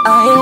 Aye.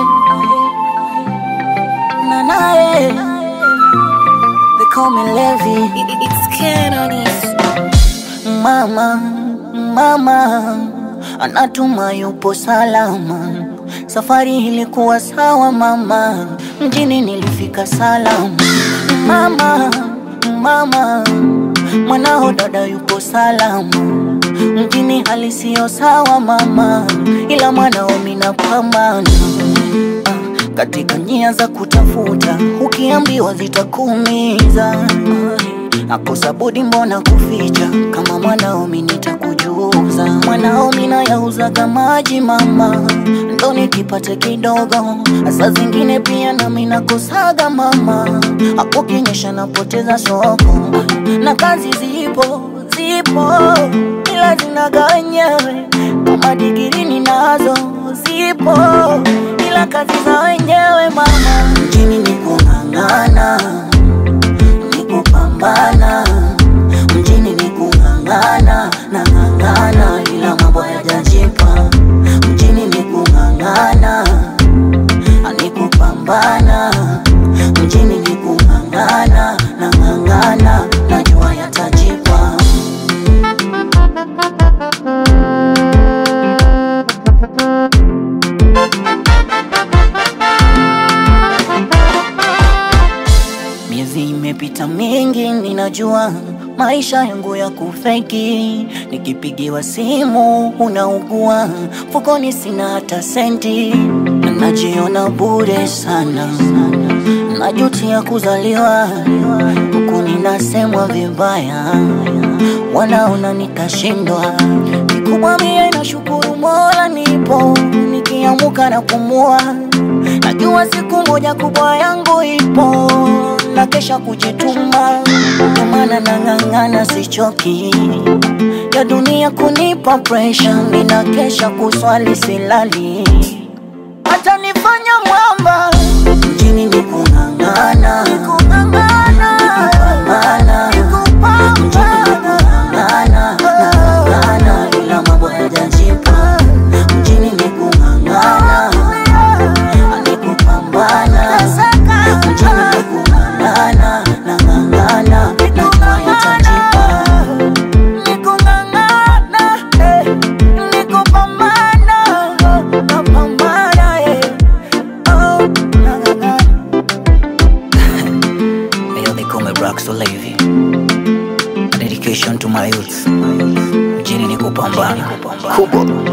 Na nae. They call me Levi. It's Canonis. Mama, mama anatuma yupo salama. Safari ilikuwa sawa mama, mjini nilifika salama. Mama, mama mwanao dada yupo salama. Mjini hali siyo sawa mama, ila mwanao minapambana Ah, katika njia za kutafuta, ukiambiwa zitakuumiza. Nakosa budi mbona kuficha, kama mwanao mi nitakujuza. Mwanao mina yauzaga maji mama, ndo nikipate kidogo. Saa zingine pia nami nakosaga mama, hapo kinyesha napoteza soko, na kazi zipo zipo, ila zinaga wenyewe, kama digiri ninazo zipo, ila kazi za wenyewe mama. Mjini ni kung'ang'ana ni kupambana mjini ni kung'ang'ana na ng'ang'ana ila mambo yajajipa mjini ni kung'ang'ana ni kupambana mjini ni kung'ang'ana na ng'ang'ana najua yatajipa Miezi imepita mingi, ninajua maisha yangu ya kufeki. Nikipigiwa simu unaugua, mfukoni sina hata senti, najiona bure sana, najutia kuzaliwa huku ninasemwa vibaya, wanaona nikashindwa. Kikubwa mie nashukuru Mola nipo, nikiamuka na kumua Najua siku moja kubwa yangu ipo, na kesha kujituma, ndio maana nang'ang'ana, sichoki ya dunia kunipa pressure, nina kesha kuswali silali, hata nifanya mwamba mjini ni kung'ang'ana, kupambana, mjini ni kung'ang'ana, nang'ang'ana, ila mambo hayajajipa, mjini ni kung'ang'ana ni kupambana mjini ni kung'ang'ana na ng'ang'ana najua yatajipa ni kung'ang'ana eh, ni kupambana napambana eh, oh, nang'ang'ana Yo, they call me Braxo Levy. A dedication to my youth. Mjini ni kupambana kubwa